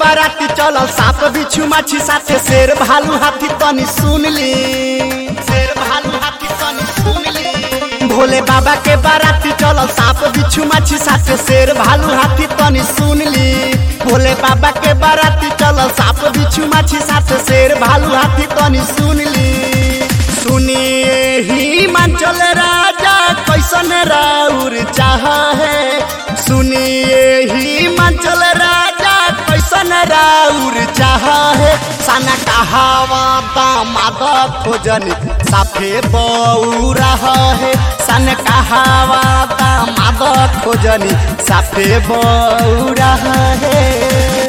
बाराती चलल साप बिच्छू माछी साथे शेर भालू हाथी तनी सुन ली शेर भालू हाथी तनी सुन ली भोले बाबा के बाराती चलल साप बिच्छू माछी साथे शेर भालू हाथी तनी सुन ली भोले बाबा के बाराती चलल साप बिच्छू माछी साथे शेर भालू हाथी तनी सुन ली सुनिए ही मंचल राजा कैसन राउर चाह है सुनिए ही मंचल राजा कैसन राउर चाह है सन कहावा दामाद खोजन साफे बऊ रहा है सन कहावा दामाद खोजन साफे बऊ रहा है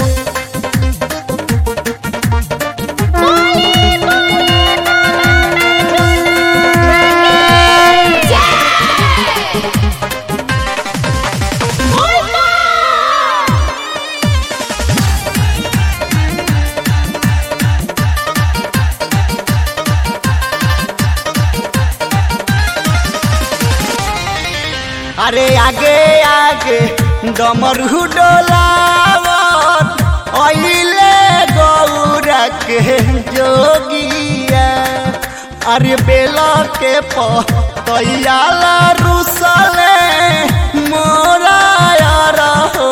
अरे आगे आगे डमरू डोलावत अइले गौरा के जोगिया अरे बेल के पतैयाला रुसले मोरा यार हो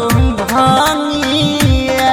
भांगिया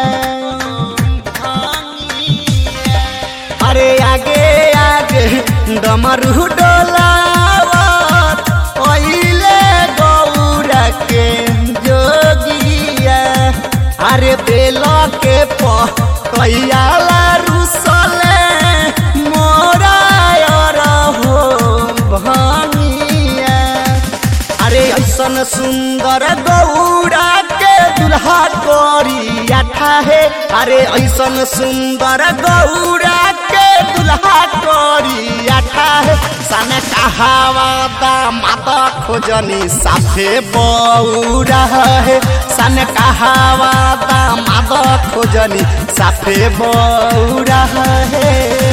भांगिया अरे आगे आगे डमरू डोलावत ओइले गौरा के जोगिया अरे बेल के पैयाला रुसले मोरा यार हो भानिया अरे ऐसन सुंदर गौरा के दुल्हा करी आठा है अरे ऐसन सुंदर गौरा के दुल्हा करी आठा है सन कहावा दामाद खोजनी साफे बौरा है सन कहावा दामाद खोजनी साफे बौरा है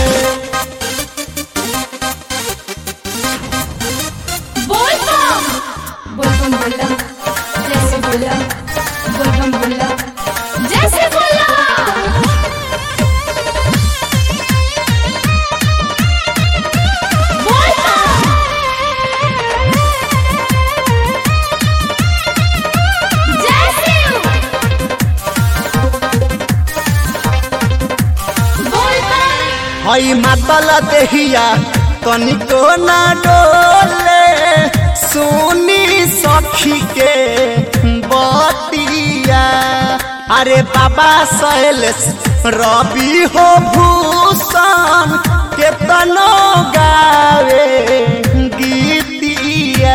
बोल बम बोल बम बोला जैसे बोला बोल बम बोला जैसे बोला बोल बम जैसे बोल बम हई मातल देहिया तनिको ना डोले सुनी सखी के बतिया अरे बाबा सैलेश रवि हो भूषण केतनो गावे गीतिया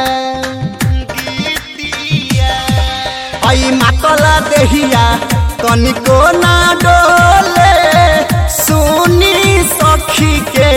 गीतिया आई मातला देहिया तनिको ना डोले सुनी सखी के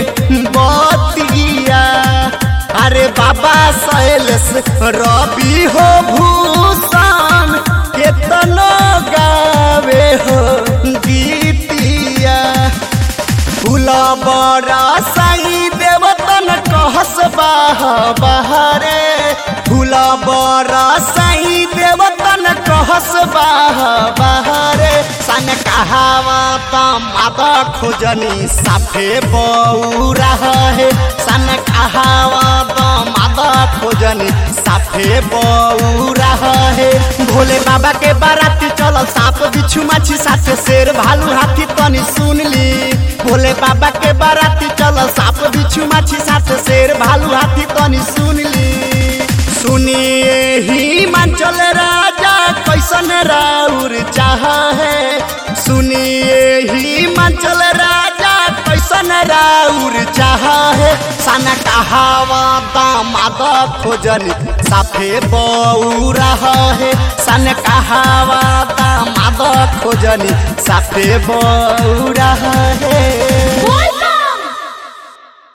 बतिया अरे बाबा सैलेश रवि हो भूषण केतनो गावे हो गीतिया फूल बड़ा साई देवतन कहस बाह बहरे फूल बड़ा साई देवतन कहस बाह बहरे सन कहावा माता खोजनी साफे बऊ है सन कहावा माता खोजनी साफे बऊ है भोले बाबा के बाराती चलल साप बिच्छू माछी साथे शेर भालू हाथी तनी सुन ली भोले बाबा के बाराती चलल साप बिच्छू माछी साथे शेर भालू हाथी तनी सुन ली सुनिए ही मंचल राजा कैसन राउर चाह है सुनिए ही मंचल राजा कैसन राउर चाह है सन कहावा दामाद खोजनी साफे बऊ रहा है सन कहावा दामाद खोजनी साफे बऊ रहा